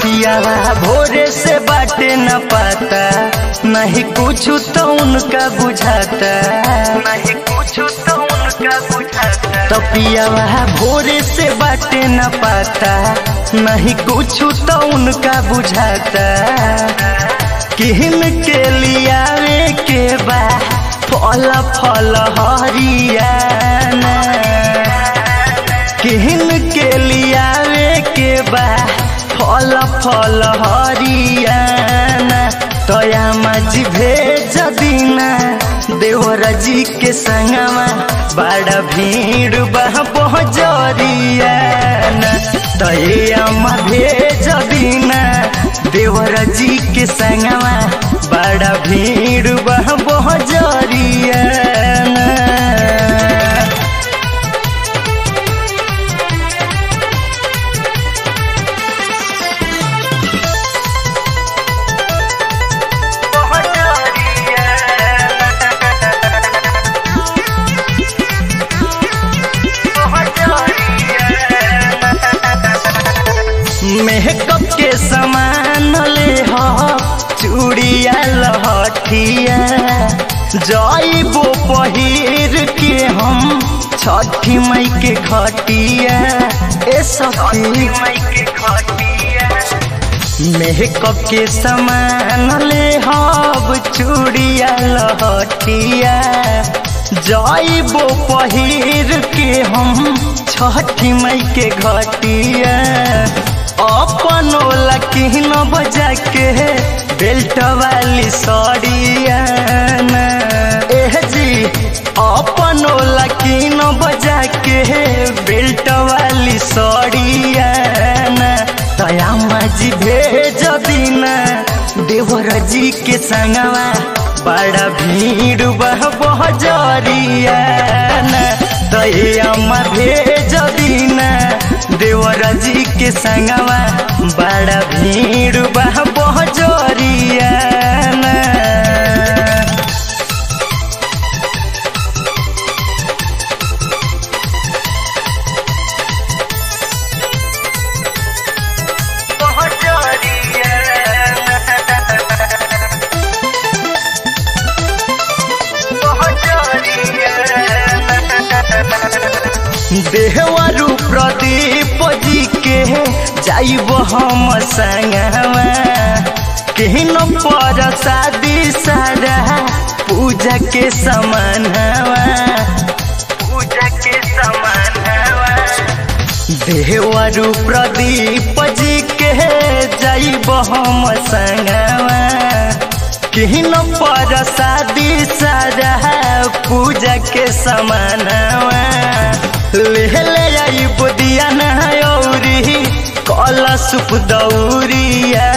तपियावा भोरे से बाटे न पाता नहीं कुछ तो उनका बुझाता नहीं कुछ तो उनका बुझाता तपियावा भोरे से बाटे न पाता नहीं कुछ तो उनका बुझाता किहन के लियावे के बा फल फल हरियाना किहन के लियावे के बा फल फल हरियाना तया मजी भेज दीना देवर जी के संगमा बड़ा भीड़ बह बहजरियाना तया भेज दीना देवर जी के संगमा बड़ा भीड़ बह बहजरियाना मेकअप के सामान ले हो चूड़िया लहठिया जाइबो पहिर के हम छठी मई के खटिया ए सखी मई के खटिया मेकअप के सामान ले हब चूड़िया लहठिया जाइबो पहिर के हम छठी मई के घटिया अपनो लकीन बजा के बेल्ट वाली सड़िया एह जी अपनो लकीन बजा के बेल्ट वाली सड़िया तया मजी भेज दीना देवर जी के संगवा बड़ा भीड़ बह बहजरिया तया भेज दीना देवर जी के संगवा बड़ा भीड़ बह बहजरिया देहवरु प्रदीप जी के जाइब हम संगवा केहन पर शादी सारा पूजा के समानवा पूजा के समानवा देहवरु प्रदीप जी के जाइब हम संगवा केहन पर शादी सारा पूजा के समानवा ले ले आई बुदिया नौरी कला सुप दौरिया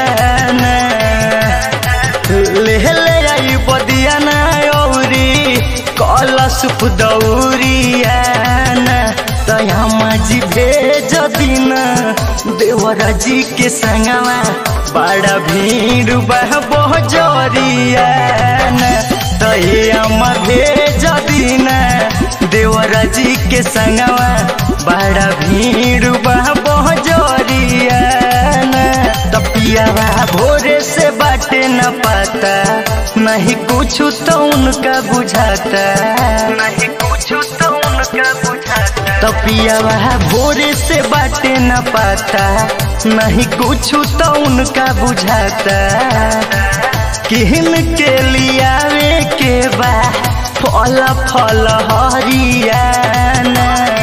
ले ले आई बुदिया नौरी कला सुप दौरिया तया मजी भेज दीना देवर जी के संगवा बड़ा भीड़ बह बहजरिया तया भेज दीना देवर जी के संगवा बड़ा भीड़ बह बहजरिया तपियावा भोरे से बाटे न पाता नहीं कुछ तो उनका बुझाता नहीं कुछ तो उनका बुझाता तपियावा भोरे से बाटे न पाता नहीं कुछ तो उनका बुझाता किहन के लियावे के बा फल फल हरियाना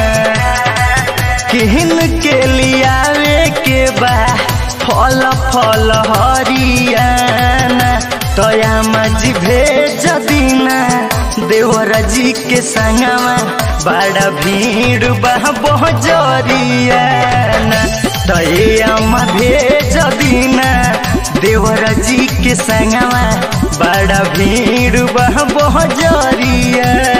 किहन के लियावे के बा फल फल हरियाना तया मजी भेज दीना देवर जी के संगवा बड़ा भीड़ बह बहजरियाना तया भेज दीना देवर जी के संगवा बड़ा भीड़ बह बहजरिया